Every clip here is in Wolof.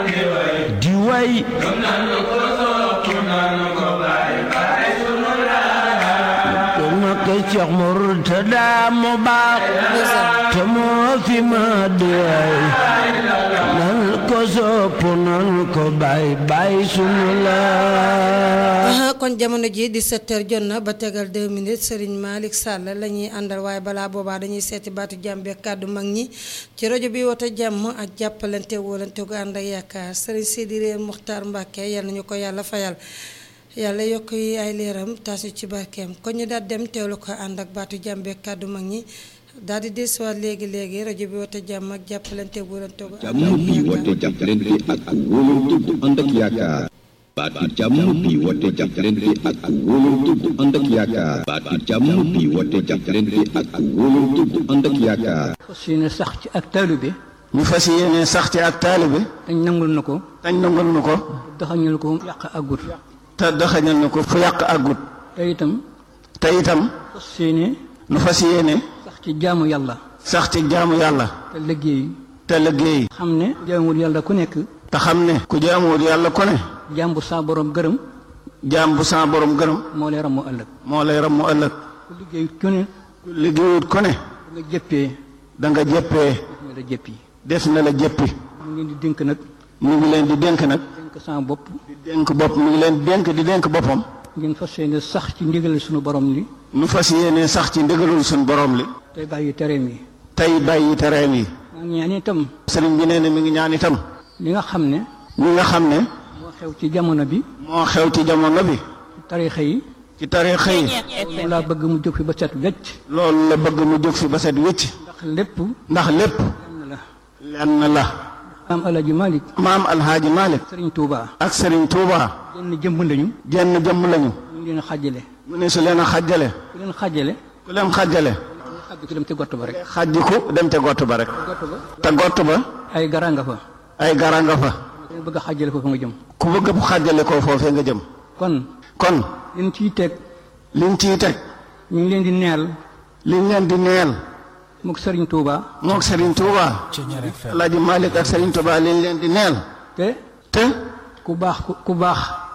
di way ma ko Cheikh Murtada mu baax te moo fi ma doy nan ko sopp nan ko bay bay sunu la kon jamono ji di sept heures jot na ba tegal deux minutes Serigne Malick Sall la ñuy àndal waaye balaa boobaa dañuy seeti baatu jàmbe kàddu mag ñi ci rajo bi woote jàmm ak jàppalante wóolante gu ànd ak yaakaar Serigne Sidi Réer Muxtaar Mbàkke yal nañu ko yàlla fayal yàlla yokk yi ay leeram taas ñu ci barkeem kon ñu daal dem teewlu ko ànd ak baatu jàmbe kàddu mag ñi daal di desuwaat léegi léegi rajo bi woote jàmm ak jàppalante wóolante gu ànd jàmm bi woote jàppalante ak wóolante gu ànd ak yaakaar baatu jàmm bi woote jàppalante ak wóolante gu ànd ak yaakaar baatu jàmm bi woote jàppalante ak wóolante gu ànd ak yaakaar fas yéene sax ci ak taalibe ñu fas yéene sax ci ak taalibe dañ nangul na ko tañ nangul nu ko daxañul ko yàq agut te daxañal nu ko fu yàq àggut te itam te itam fas yéene nu fas yéene sax ci jaamu yàlla sax ci jaamu yàlla te liggéey te liggéey xam ne jaamul yàlla ku nekk te xam ne ku jaamuwut yàlla ko ne jaam bu saa borom gërëm jaam bu sa borom gërëm moo lay ramu ëllëg moo lay ram mu ëllëg ku liggéey ku ne ku liggéeyut ko ne da nga jëppee da nga jëppee nga la jëppi def na la jëppi mu ngeen di dénk nag mu ngi leen di dénk nag dénk sama bopp di dénk bopp mu ngi leen di dénk di dénk boppam ngeen fas yéene sax ci ndigal suñu borom li nu fas yéene sax ci ndigalul suñ borom li tey bàyyi tereem yi tey bàyyi tereem yi maa ngi ñaan itam sëriñ bi nee na mi ngi ñaan itam li nga xam ne ñi nga xam ne moo xew ci jamono bi moo xew ci jamono bi tarixa yi ci tariixa yi loolu laa bëgg mu jóg fi ba set wecc loolu la bëgg mu jóg fi ba set wécc ndax lépp ndax lépp lenn la lenn la maam Alaaji Malik maam alhaaji Malick Sëriñ Tuuba ak sëriñ Touba jenn jëmm lañu jenn jëmm lañu ñu ngi leen xàjjale mu ne su leen a xajjale ku leen xàjjale ku leen xajjale xàjj ko dem ci gott ba rek xajjiku dem te gott ba rek gott ba te gott ba ay gara nga fa ay gara nga fa ku leen bëgg a xàjjale foofu nga jëm ku bëgg bu xajjale ko foofee nga jëm kon kon liñ ciy teg liñ ciy teg ñu ngi leen di neel liñ leen di neel mook Sëriñ Tuuba mook sëriñ Touba alhaaji Malick ak sëriñ Touba liñ leen di neel te te ku baax ku ku baax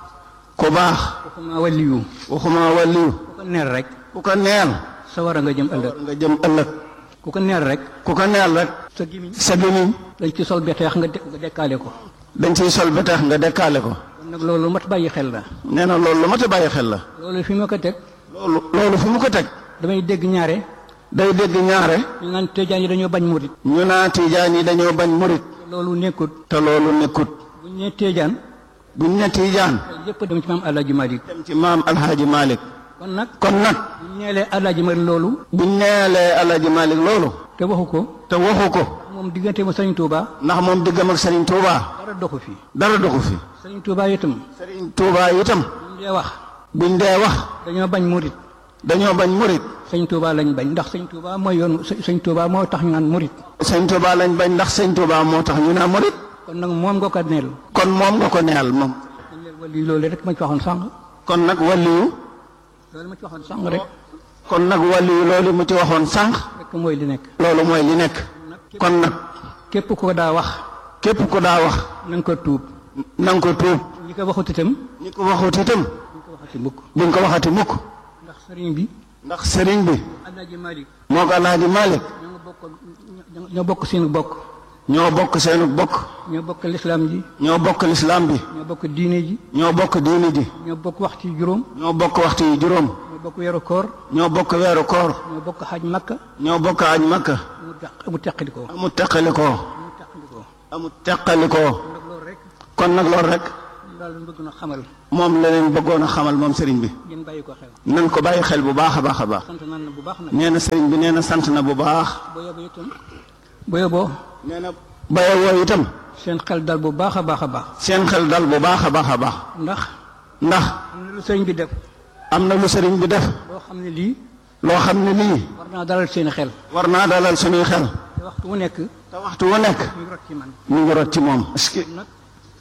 ku baax waxuma waliyu waxuma wàlliyu ku ko neel rek ku ko neel sa war a nga jëm ëllëg nga jëm ëllëg ku ko neel rek ku ko neel rek sa gimiñ sa gémmiñ dañ ci sol beteex nga de- nga dekkaale ko dañ ciy sol ba tax nga dekkaale ko kon nag loolu mat bàyyi xel la nee na loolu lu mat a bàyyi xel la loolu fi ma ko teg loolu loolu fu mu ko teg damay dégg ñaare day dégg ñaare ñu naan tëjaan yi dañoo bañ murit ñu naa tiijaan yi dañoo bañ murit loolu nekkut te loolu nekkut bu ñu nee tëjaan buñ ne tiijaan yëpp dem ci maam Alaaji Malik dem ci maam alhaaji Malick kon nag kon nag bu ñu neelee Alaaji Malik loolu buñ neelee alhaaji Malick loolu te waxu ko te waxu ko moom diggante ma Sëriñ Tuuba ndax moom diggam ak Serigne Touba dara doxu fi dara doxu fi Sëriñ Tuuba itam Serigne Touba itam bu ñu dee wax buñ dee wax dañoo bañ murit dañoo bañ murit Sëriñ Tuuba lañ bañ ndax Sëriñ Tuuba mooy yoon Sëriñ Tuuba moo tax ñu naan murit Sëñ Touba lañ bañ ndax Sëñ Touba moo tax ñu naa murit kon nag moom nga ko neel kon moom nga ko neel moom dañ leen wali loolu rek ma ci waxoon sànq kon nag wàlliyu loolu ma ci waxoon sànq rek kon nag wàlliyu loolu mu ci waxoon sànq rek mooy li nekk loolu mooy li nekk kon nag képp ko daa wax képp ku daa wax na nga ko tuub na nga ko tuub ñi ko waxut itam ñi ko waxut itam ñu ko waxati mukk buñ ko waxati mukk ndax sëriñ bi ndax sëriñ bi Alaaji Malik moo ko alhaaji Malick ñoo bokk ñoo bokk seen bokk ñoo bokk seenu bokk ñoo bokk lislaam ji ñoo bokk lislaam bi ñoo bokk diine ji ñoo bokk diini ji ñoo bokk waxtu yu juróom ñoo bokk waxtu yi juróom ñoo bokk weeru koor ñoo bokk weeru koor ñoo bokk xaj makka ñoo bokk aj makka mu teq mu teqali ko amul teqalikoo mu teqali ko amul teqalikoo nag loolu rek kon nag loolu rek ñu daal bëgg na xamal moom la leen bëggoon a xamal moom sëriñ bi ngeen bàyyi ko xel nan ko bàyyi xel bu baax a baax a baax sant nan na bu baax nag nee na sëriñ bi nee na sant na bu baax boo yóbboo itam boo yóbboo nee na baye woo itam seen xel dal bu baax a baax a baax seen xel dal bu baax a baax a baax ndax ndax am na lu sëriñ bi def am na lu sëriñ bi def loo xam ne lii loo xam ne lii war naa dalal seen xel war naa dalal suñuy xel te waxtu wu nekk te waxtu wu nekk ñu rot ci man ñu ngi rot ci moom est-ce que nag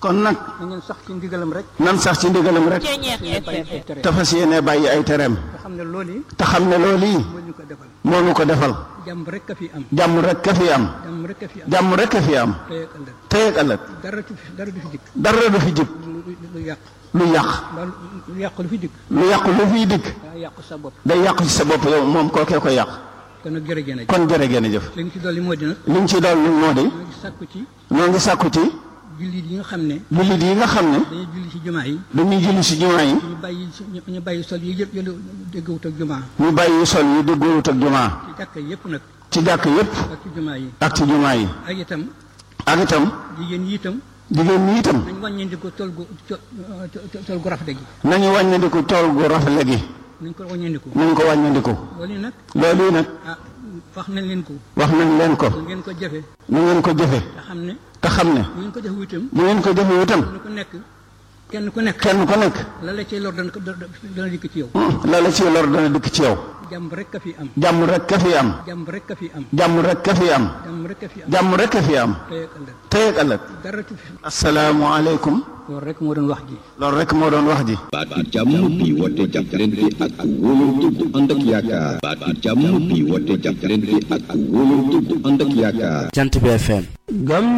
kon nag na ngeen sax ci ndigalam rek nan sax ci ndigalam rek te bàyyi ay tere te fas yéene bàyyi ay tereem nga xam ne loolu yi te xam ne loolu yi moo ñu ko defal moo nu ko defal jàmm rek a fi am jàmm rek ka fi am jàmm rek a fi am jàmm rek a fi am tey ak ëllëg tey ak ëllëg dara du fi dara du fi dikk dara du fi jib lu lu yàq lu yàq mbaa lu yàq lu fi dikk lu yàq lu fiy dikk daa yàq sa bopp day yàqu ci sa bopp yow moom kookee ko yàq kon nag jërëjëf nag kon jërë ngeen jëf li nga ci dolli moo di nag li ñu ci doon moo di ñoo ngi sàkku ci ñoo ngi sàkku ci jullit yi nga xam ne jullit yi nga xam ne dañuy julli ci jumaa yi dañuy julli ci jumaa yi ñu bàyyi ñu bàyyi sol yi yëpp yëlu déggawut ak jumaa ñu bàyyi sol yi dëggoowut ak jumaa ci jàkka yëpp nag ci jàkk yépp ak ci jumaa yi ak ci jumaa yi ak itam ak itam jigéen yi itam jigéen ñi itam nañ wàññeenti ko tol gu co- tol gu rafet gi nañu wàññandiku tool gu rafet gi nañ ko wàññeentiku nañ ko wàññandiku loolu yi nag loolu yi nag ah wax nañ leen ko wax nañ leen ko ngeen ko jafe nu ngeen ko jëfe te xam ne te xam ne bu ngeen ko jafe itam bu ngeen ko jëfe itam kenn ku nekk kenn ku nekk kenn ku nekk la la cay lor dana ko dana dana dikk ci yow la la ci lor dana dikk ci yow jàmm rek a fi am jàmm rek ka fi am jàmm rek a fi am jàmm rek ka fi am jàmm rek a fi am jàmm rek ka fi am tey ak ëllëg tey ak ëllëg dara tu fi asalaamualeykum loolu rek moo doon wax ji loolu rek moo doon wax ji baatu jàmm bi woote jàppalante ak wóolante bu ànd ak yaakaar baatu jàmm bi woote jàppalante ak wóolante bu ànd ak yaakaar Jant bi FM gam